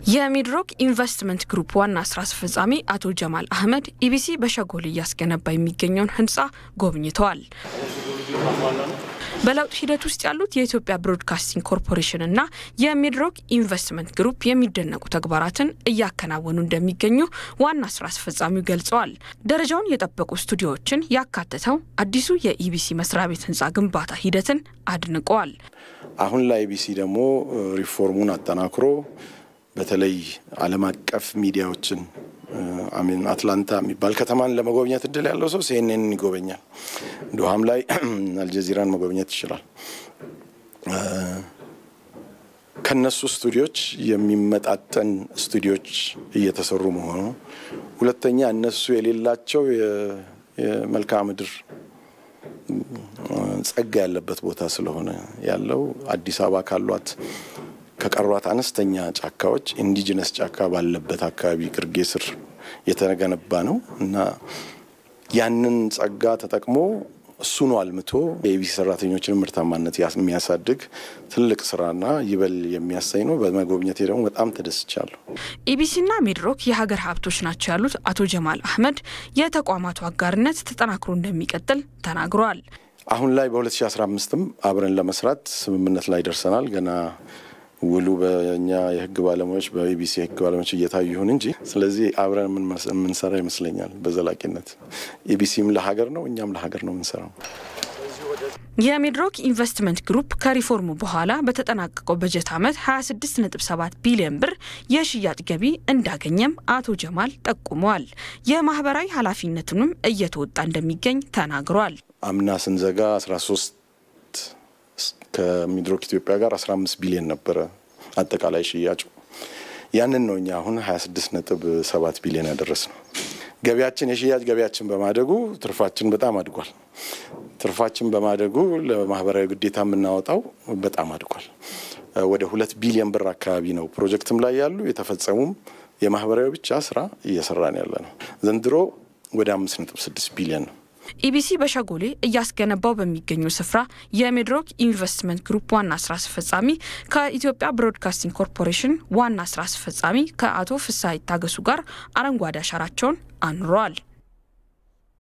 የሚድሮክ ኢንቨስትመንት ግሩፕ ዋና ስራ አስፈጻሚ አቶ ጀማል አህመድ ኢቢሲ በሸጎል እያስገነባ የሚገኘውን ህንፃ ጎብኝተዋል። በለውጥ ሂደት ውስጥ ያሉት የኢትዮጵያ ብሮድካስቲንግ ኮርፖሬሽን እና የሚድሮክ ኢንቨስትመንት ግሩፕ የሚደነቁ ተግባራትን እያከናወኑ እንደሚገኙ ዋና ስራ አስፈጻሚው ገልጸዋል። ደረጃውን የጠበቁ ስቱዲዮዎችን ያካተተው አዲሱ የኢቢሲ መስሪያ ቤት ህንፃ ግንባታ ሂደትን አድንቀዋል። አሁን ላይ ኢቢሲ ደግሞ ሪፎርሙን አጠናክሮ በተለይ ዓለም አቀፍ ሚዲያዎችን አሚን አትላንታ የሚባል ከተማን ለመጎብኘት እድል ያለው ሰው ሲኤንኤንን ይጎበኛል። ዶሃም ላይ አልጀዚራን መጎብኘት ይችላል። ከነሱ ስቱዲዮች የሚመጣጠን ስቱዲዮች እየተሰሩ መሆኑ፣ ሁለተኛ እነሱ የሌላቸው የመልክዓ ምድር ጸጋ ያለበት ቦታ ስለሆነ ያለው አዲስ አበባ ካሏት ከቀሯት አነስተኛ ጫካዎች ኢንዲጂነስ ጫካ ባለበት አካባቢ ግርጌ ስር የተገነባ ነው እና ያንን ጸጋ ተጠቅሞ እሱኑ አልምቶ የኢቢሲ ሰራተኞችን ምርታማነት የሚያሳድግ ትልቅ ስራና ይበል የሚያሳይ ነው። በመጎብኘቴ ደግሞ በጣም ተደስቻለሁ። ኢቢሲና ሚድሮክ የሀገር ሀብቶች ናቸው ያሉት አቶ ጀማል አህመድ የተቋማቱ አጋርነት ተጠናክሮ እንደሚቀጥል ተናግረዋል። አሁን ላይ በ2015ም አብረን ለመስራት ስምምነት ላይ ደርሰናል። ገና ውሉ በእኛ የህግ ባለሙያዎች በኢቢሲ የህግ ባለሙያዎች እየታዩ ይሁን እንጂ ስለዚህ አብረን የምንሰራ ይመስለኛል። በዘላቂነት ኢቢሲም ለሀገር ነው፣ እኛም ለሀገር ነው የምንሰራው። የሚድሮክ ኢንቨስትመንት ግሩፕ ከሪፎርሙ በኋላ በተጠናቀቀው በጀት ዓመት 26.7 ቢሊዮን ብር የሽያጭ ገቢ እንዳገኘም አቶ ጀማል ጠቁመዋል። የማህበራዊ ኃላፊነቱንም እየተወጣ እንደሚገኝ ተናግሯል። አምና ስንዘጋ 13 ከሚድሮክ ኢትዮጵያ ጋር 15 ቢሊዮን ነበረ አጠቃላይ ሽያጩ። ያንን ነው እኛ አሁን 26 ነጥብ 7 ቢሊዮን ያደረስ ነው። ገቢያችን የሽያጭ ገቢያችን በማደጉ ትርፋችን በጣም አድጓል። ትርፋችን በማደጉ ለማህበራዊ ግዴታ የምናወጣው በጣም አድጓል። ወደ ሁለት ቢሊዮን ብር አካባቢ ነው ፕሮጀክትም ላይ ያሉ የተፈጸሙም የማህበራዊ ብቻ ስራ እየሰራን ያለ ነው። ዘንድሮ ወደ 5.6 ቢሊዮን ነው። ኢቢሲ በሸጎሌ እያስገነባው በሚገኘው ስፍራ የሚድሮክ ኢንቨስትመንት ግሩፕ ዋና ስራ አስፈጻሚ ከኢትዮጵያ ብሮድካስቲንግ ኮርፖሬሽን ዋና ስራ አስፈጻሚ ከአቶ ፍስሐ ይታገሱ ጋር አረንጓዴ አሻራቸውን አኑረዋል።